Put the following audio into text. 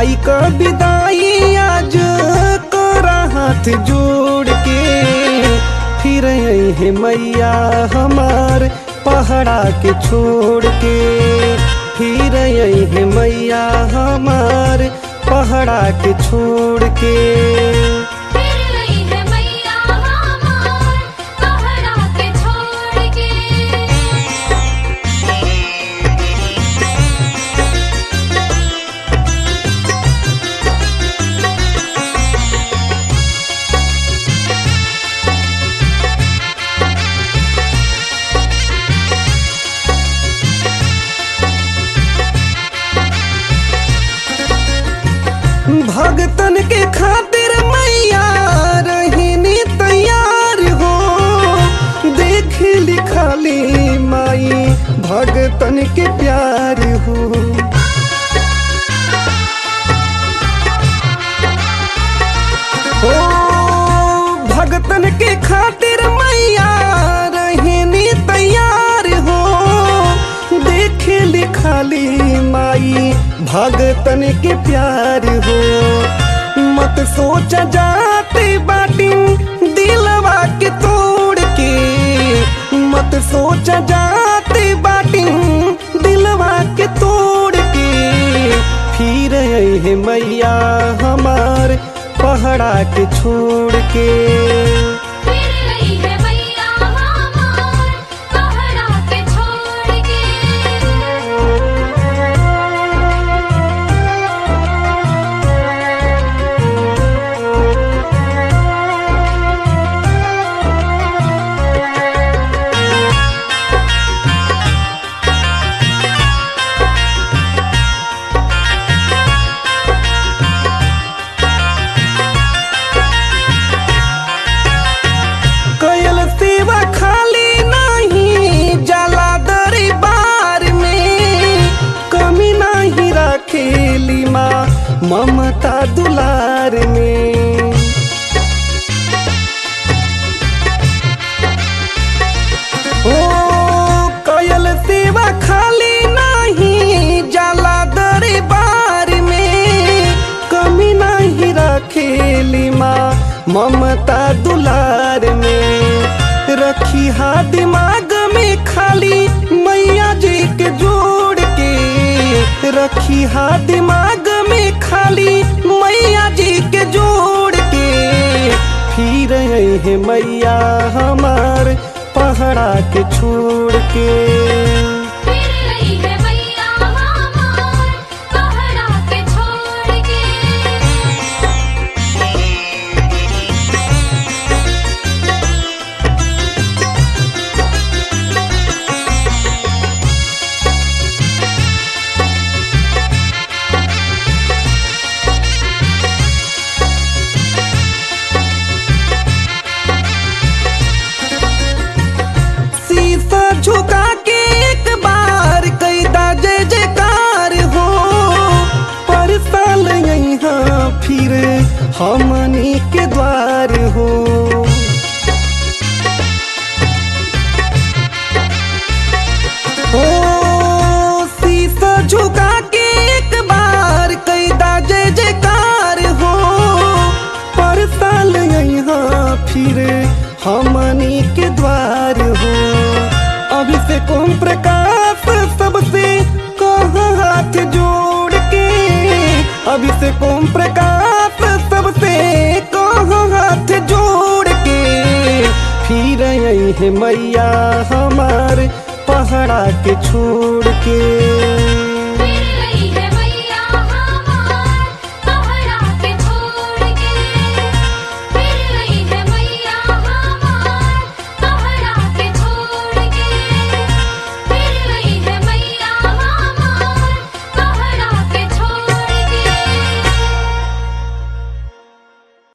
माई का विदाई आज करा हाथ जोड़ के फिर है मैया हमार पहाड़ा के छोड़ के फिर है मैया हमार पहाड़ा के छोड़ के फिर आई है मैया हमार पहाड़ा के छोड़ के भगतन के खातिर मैया रहनी तैयार हो देख लिखाली माई भगतन के प्यार हो ओ भगतन के खातिर मैया रहनी तैयार हो देख लिखाली माई भगतन के प्यार हो मत सोच जाते बाटी दिलवा के तोड़ के मत सोच जाते बाटी दिलवा के तोड़ के फिर है मैया हमार पहाड़ा के छोड़ के फिर आई है मैया हमार पहाड़ा के छोड़ के कयल सेवा खाली नहीं जाला दरबार में कमी नहीं रखेली माँ ममता दुलार में ओ कयल सेवा खाली नहीं जाला दरबार में कमी नहीं रखेली माँ ममता दुलार में रखी हा दिमाग में खाली मैया जी के जोड़ के रखी हा दिमाग में खाली मैया जी के जोड़ के फिर है मैया हमार पहाड़ा के छोड़ के फिर आई है मैया हमार पहाड़ा के छोड़ के शीशा झुका के एक बार कैदा जय जयकार हो पर साल यहाँ फिर हमनी के द्वार हो ओ शीशा झुका के एक बार कैदा जय जयकार हो पर साल यहाँ फिर हमनी के द्वार हो अभी से कौन प्रकाश सबसे कहा हाथ जोड़ के अभी से कौन प्रकाश सबसे कहा हाथ जोड़ के फिर आई है मैया हमार पहाड़ा के छोड़ के